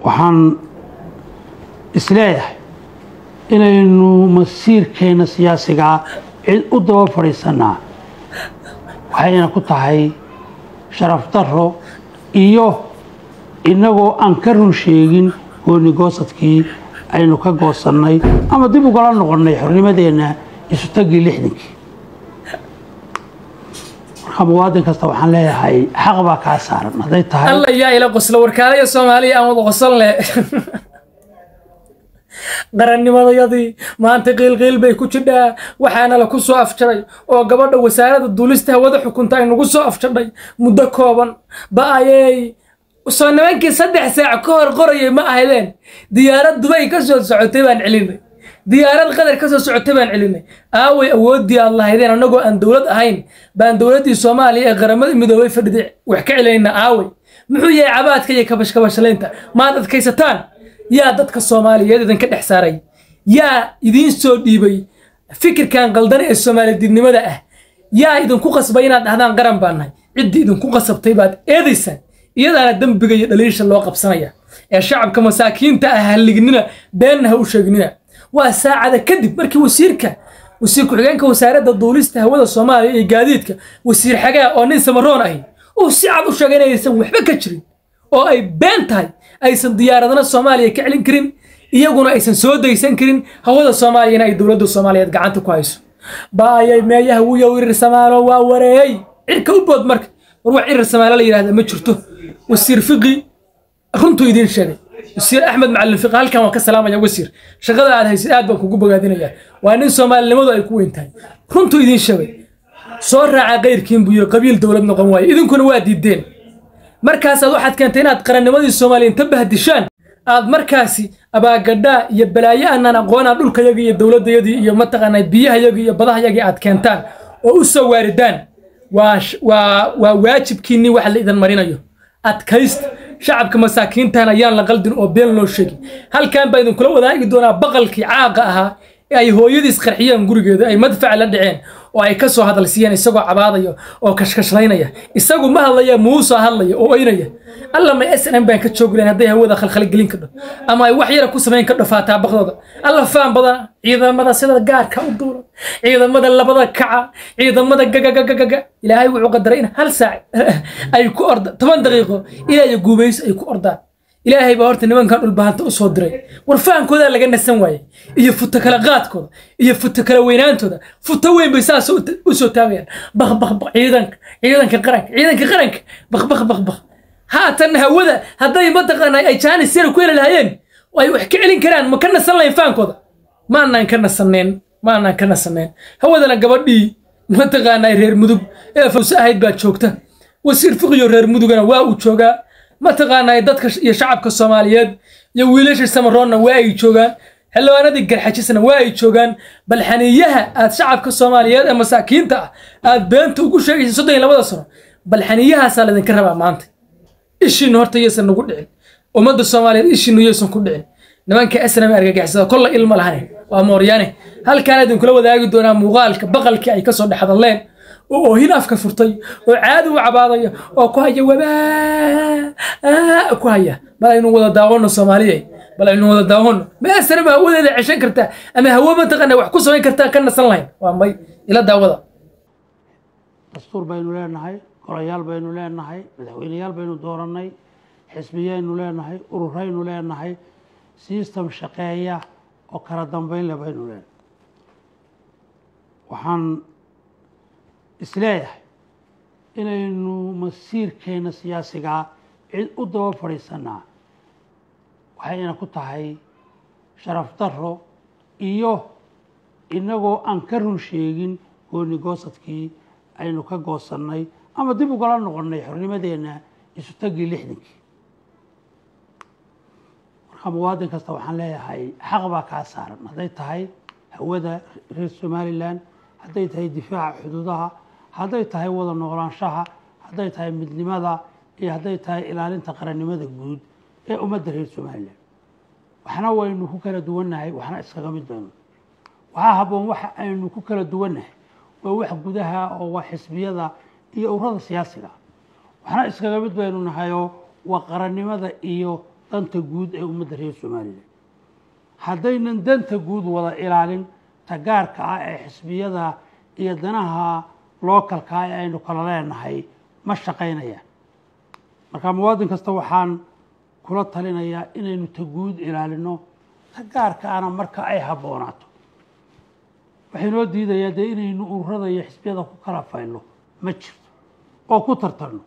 waxaan isleeyahay inaynu masiirkeena siyaasigaa cid u daba fadhiisanaa waxayna ku tahay sharaf daro iyo innagoo aan ka run sheegin gooni goosadkii aynu ka goosannay ama dib ugala noqonnay xornimadeenna isu taggii lixdankii marka muwaadin kasta waxaan leeyahay xaq baa kaa saaran hadday tahay alla yaa ila qoslo warkaalaya soomaaliya aan wada qosan leh qarannimadayadii maanta qiilqiil bay ku jidhaa waxaana la ku soo afjaray oo gabadha wasaaradda duulista hawada xukunta ay nagu soo afjadhay muddo kooban ba-ayey soo nimankii saddex saac ka hor qorayay ma ahaydeen diyaarad dubay ka soo socotay baan celinay diyaarad qadar ka soo socotay baan celinay aaway awooddii aad lahaydeen annagoo aan dowlad ahayn baan dowladdii soomaaliya ee qaramada midoobay fadhiday wax ka celinayna aaway muxuu yahay cabaadka iyo kabashkabashalaynta maad adkaysataan yaa dadka soomaaliyeed idinka dhex saaray yaa idiin soo dhiibay fikirkan qaldan ee soomaalidibnimada ah yaa idinku qasbay inaad dhahdaan qaran baan nahay ciddii idinku qasabtay baad eedaysaan iyadaana dembiga iyo dhaliisha loo qabsanaya ee shacabka masaakiinta ah hallignina beenna ha u sheegnina waa saacada kadib markii wasiirka wasiir ku-xigeenka wasaaradda duulista hawada soomaaliya iyo gaadiidka wasiir xagaa oo nin samaroon ahi uu si cad u sheegay inaysan waxba ka jirin oo ay been tahay aysan diyaaradana soomaaliya ka celin karin iyaguna aysan soo daysan karin hawada soomaaliyana ay dowladda soomaaliyeed gacanta ku hayso baayay meeyaha wiyow irir samaalo waa wareeyey cirka u bood marka war wax irir samaalo la yidhahda ma jirto wasiir fiqi runtuu idiin sheegay wasiir axmed macalin fiqi halkan waan ka salaamaya wasiir shaqada aad haysid aad baan kugu bogaadinayaa waa nin soomaalinimadu ay ku weyn tahay runtuu idiin sheegay soo raaca kayrkiin buu yiri qabiil dowlad noqon waaye idinkuna waa diideen markaasaad waxaad keentay inaad qarannimadii soomaaliya inta bahdishaan aad markaasi abaagadhaa iyo balaayo aanaan aqoonaa dhulkayagii iyo dowladdayadii iyo mataqaanaa biyahayagii iyo badahayagii aad keentaan oo u soo waaridaan waa waa waa waajibkiinnii wax la idan marinayo adkaysta shacabka masaakiintan ayaan la qaldin oo been loo sheegin halkan baa idinkula wadaagi doonaa baqalkii caaqa ahaa ee ay hooyadiis qarxiyeen gurigeeda ay madfac la dhaceen oo ay ka soo hadalsiiyeen isagoo cabaadaya oo kashkashlaynaya isagu ma hadlaya muusoo hadlaya oo oynaya alla may s n baan ka joogi lahayn hadday hawada khalkhalgelin kadho ama ay wax yara ku samayn kadho faataabaqdooda alla faan badan ciidamada sida gaarka u duula ciidamada labada kaca ciidamada gagagagaga ilaahay wuxuu qadaray in hal saac ay ku orda toban daqiiqo ilaa iyo guubayso ay ku ordaan ilaahay baa horta nimankan dhulbahanta u soo diray war fahankoodaa laga nasan waayey iyo futo kala qaadkooda iyo futo kala weynaantooda futo weyn bay saas u soo taagayaan baq baq baq ciidanka ciidanka qaranka ciidanka qaranka baq baq baq baq haatan hawada hadday mataqaanaa ay jaanis yara ku heli lahaayeen ay wax ka celin karaan ma ka nasan lahayn fahankooda ma anaan ka nasaneen ma anaan ka nasaneen hawadana gabadhii mataqaanaa reer mudug ee fawse ahayd baa joogta wasiir fiqiyo reer mudugana waa uu joogaa mataqaanaa dadka iyo shacabka soomaaliyeed iyo wiilasha samaroonna waa ay joogaan xildhibaanadii garxajisna waa ay joogaan bal xaniiyaha aad shacabka soomaaliyeed ee masaakiinta ah aad beenta ugu sheegaysa soddon iyo labada sano bal xaniiyahaasaa laydinka rabaa maanta ishiinu horta yaysan nagu dhicin ummadda soomaaliyeed ishiinu yaysan ku dhicin nimanka asnami argagixisada kolla ilma lahane waa mooryaane halkaan idinkula wadaagi doonaa muuqaalka baqalkii ay kasoo dhex hadalleen oo oohin afka furtay oo caadi u cabaadaya oo ku haya wabaa ku haya bal aynu wada daawano soomaaliya bal aynu wada daawano maasana ma hawadeeda ceshan kartaa ama hawo mataqaana wax ku samayn kartaa ka nasan lahayn waa may ila daawada dastuur baynu leenahay golayaal baynu leenahay madaxweyneyaal baynu doorannay xisbiyaynu leenahay ururaynu leenahay sistem shaqeeya oo kala dambeyn le baynu leenahay waxaan isleeyahay inaynu masiirkeena siyaasigaa cid u daba fadhiisanaa waxayna ku tahay sharaf daro iyo innagoo aan ka run sheegin gooni goosadkii aynu ka goosannay ama dib ugala noqonnay xornimadeenna isu taggii lixdankii marka muwaadin kasta waxaan leeyahay xaq baa kaa saaran hadday tahay hawada reer somalilan hadday tahay difaaca xuduudaha hadday tahay wada noolaanshaha hadday tahay midnimada iyo hadday tahay ilaalinta qarannimada guud ee ummadda reer somalilan waxna waynu ku kala duwannahay waxna iskaga mid baynu waxaa habboon waxa aynu ku kala duwannahay waa wax gudaha oo waa xisbiyada iyo ururada siyaasiga waxna iskaga mid baynu nahayoo waa qarannimada iyo danta guud ee ummadda reer somalilan haddaynan danta guud wada ilaalin tagaarka ah ee xisbiyada iyo danaha lookalka ah ee aynu kala leenahay ma shaqaynayaan marka muwaadin kasta waxaan kula talinayaa inaynu ta guud ilaalino tagaarka ana marka ay habboonaato waxay noo diidayaa dee inaynu ururada iyo xisbiyada ku kala faylno ma jirto oo ku tartarno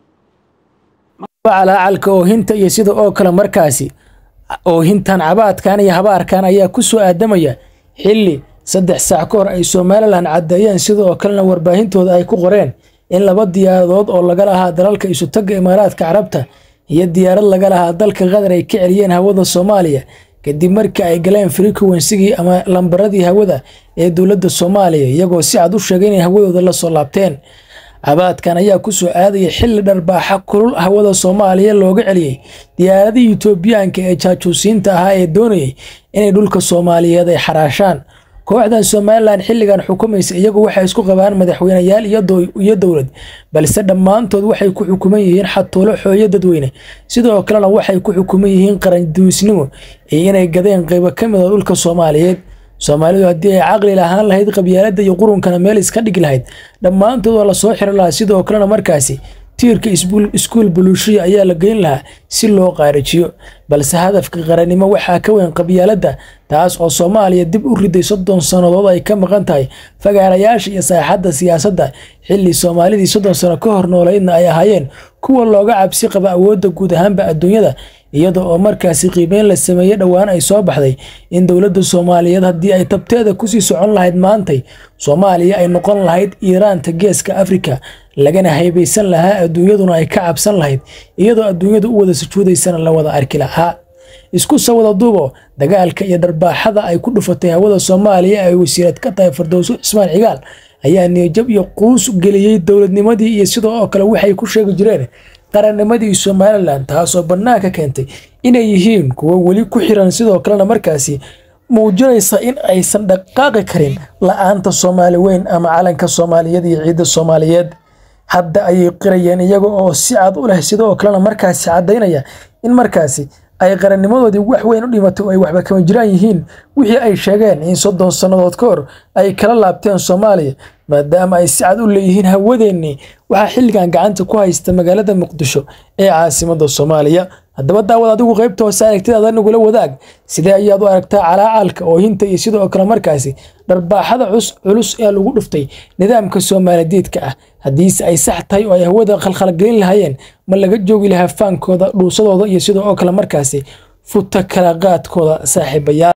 calaacalka oohinta iyo sida oo kale markaasi oohintan cabaadkan iyo habaarkan ayaa ku soo aadamaya xilli saddex saac ka hor ay somalilan caddeeyeen sida oo kalena warbaahintooda ay ku qoreen in laba diyaaradood oo laga lahaa dalalka isutagga imaaraadka carabta iyo diyaarad laga lahaa dalka qatar ay ka celiyeen hawada soomaaliya kadib markii ay galeen frequensigii ama lambaradii hawada ee dowladda soomaaliya iyagoo si cad u sheegay inay hawadooda la soo laabteen cabaadkan ayaa ku soo aadaya xilli dharbaaxa kulul hawada soomaaliya looga celiyey diyaaradihii etoobiyaanka ee jaajuusiinta ahaa ee doonayay inay dhulka soomaaliyeed ay xaraashaan kooxdan somalilan xilligan xukumaysa iyagu waxay isku qabaan madaxweyneyaal iyo dowlad balse dhammaantood waxay ku xukuman yihiin xatuulo xooyo dadweyne sidoo kalena waxay ku xukuman yihiin qaranduusnimo iyo inay gadeen qaybo ka mid a dhulka soomaaliyeed soomaalidu haddii ay caqli lahaan lahayd qabyaaladda iyo qurunkana meel iska dhigi lahayd dhammaantood waa lasoo xiri lahaa sidoo kalena markaasi tiirka iskuul buluushiya ayaa la geyn lahaa si loo qaarijiyo balse hadafka qarannimo waxaa ka weyn qabyaaladda taas oo soomaaliya dib u riday soddon sannadood ay ka maqan tahay fagaarayaasha iyo saaxadda siyaasadda xilli soomaalidii soddon sano ka hor nooleydna ay ahaayeen kuwa looga cabsi qaba awoodda guud ahaanba adduunyada iyada oo markaasi qiimeyn la sameeyey dhowaan ay soo baxday in dowladda soomaaliyeed haddii ay tabteeda kusii socon lahayd maantay soomaaliya ay noqon lahayd iiraanta geeska afrika lagana haybaysan lahaa adduunyaduna ay ka cabsan lahayd iyadoo adduunyadu u wada sujuudaysana la wada arki lahaa isku sawada duubo dagaalka iyo dharbaaxada ay ku dhufatay hawada soomaaliya ay wasiirad ka tahay fardowso cismaan cigaal ayaa niyajab iyo quus geliyey dowladnimadii iyo sidoo oo kale waxay ku sheegi jireen qarannimadii somalilan taasoo bannaanka keentay inay yihiin kuwo weli ku xiran sidoo kalena markaasi muujinaysa in aysan dhaqaaqi karin la-aanta soomaali weyn ama calanka soomaaliyeed iyo ciidda soomaaliyeed hadda ayay qirayeen iyaga oo si cad u leh sidoo kalena markaasi caddaynaya in markaasi ay qarannimadoodii wax weyn u dhimatay oo ay waxba kama jiraan yihiin wixii ay sheegeen in soddon sannadood ka hor ay kala laabteen soomaaliya maadaama ay si cad u leeyihiin hawadeennii waxaa xilligan gacanta ku haysta magaalada muqdisho ee caasimadda soomaaliya haddaba daawad adigu qaybta hoose aragtidaada nagula wadaag sidee ayaad u aragtaa calaacalka oohinta iyo sidoo kale markaasi dharbaaxada culus ee lagu dhuftay nidaamka soomaalidiidka ah haddiise ay sax tahay oo ay hawada khalkhalgelin lahaayeen ma laga joogi lahaa faankooda dhuusadooda iyo sidoo oo kale markaasi futa kala qaadkooda saaxiibayaal